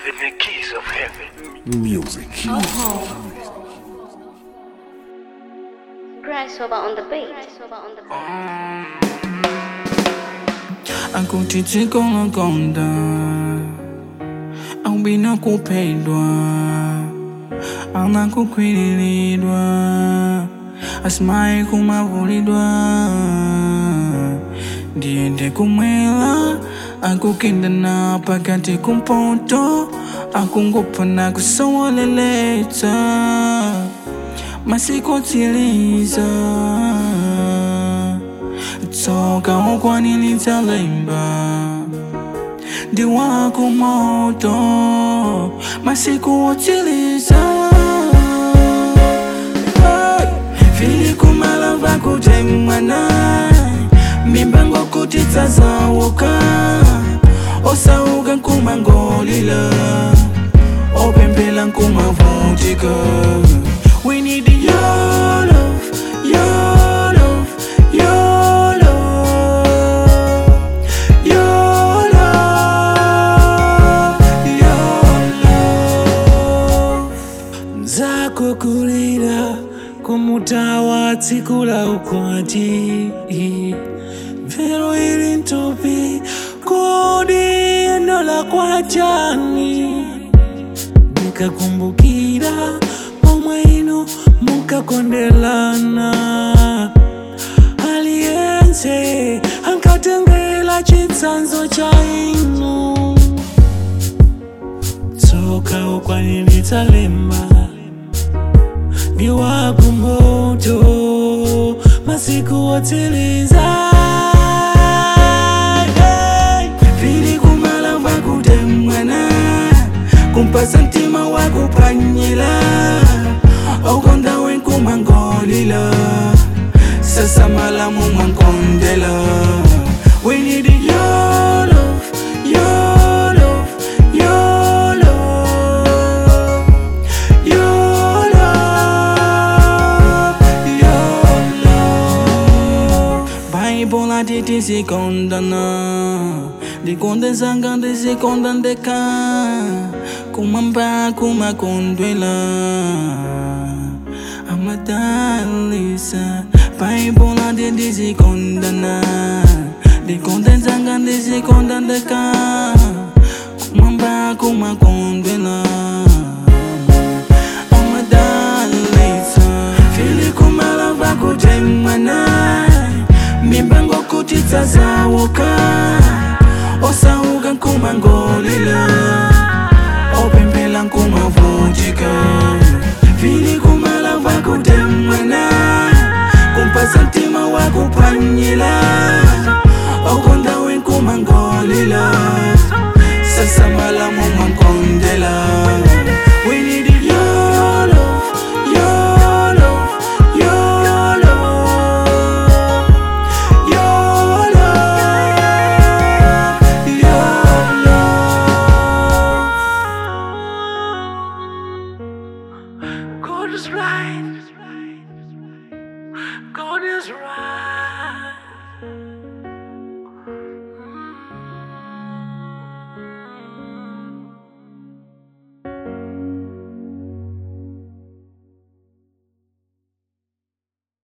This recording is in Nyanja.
Giving the keys of heaven. Music. Grass over on the beat. over on the beat. akutitsikolo konda aubina kupedwa anakukwililidwa asimayi kumavulidwa ndiyende kumwela akukindana pakati kumpoto akungopana kusowoleletsa masiku otsiliza tsoka ukwanilitsa lemba ndi wako moto masiku otsiliza Hey! vili kumalava kuti mwana mimbango kuti tsazauka osauka nkumangolila opempela nkumavutika we need your love your love your love your love your love zako kulira kumutawa tsikula ukwati mvero ili ntupi kodi endola kwa jani nikakumbukira omwe ino mukakondelana aliyense ankatengela chitsanzo cha inu tsoka ukwanilitsa lemba ni wako moto masiku otsiliza Hey! vili kumalava kuti mwana kumpasa mtima wakupanyila ukonda wenkumangolila sasa malamu mwankondela we need your love your love your love your love your love Bible ati tisikondana ndikondezanga ndisikondandeka kumamba kumakondwela amadalisa Bible ati tisikondana ndikondezanga ndisikondandeka kumamba kumakondwela amadalisa fili kumalava kuti mwana mimbango kuti tsazauka osauka nkumangolila opempela nkumavutika fili kumalava kuti mwana kumpasa mtima wakupanyila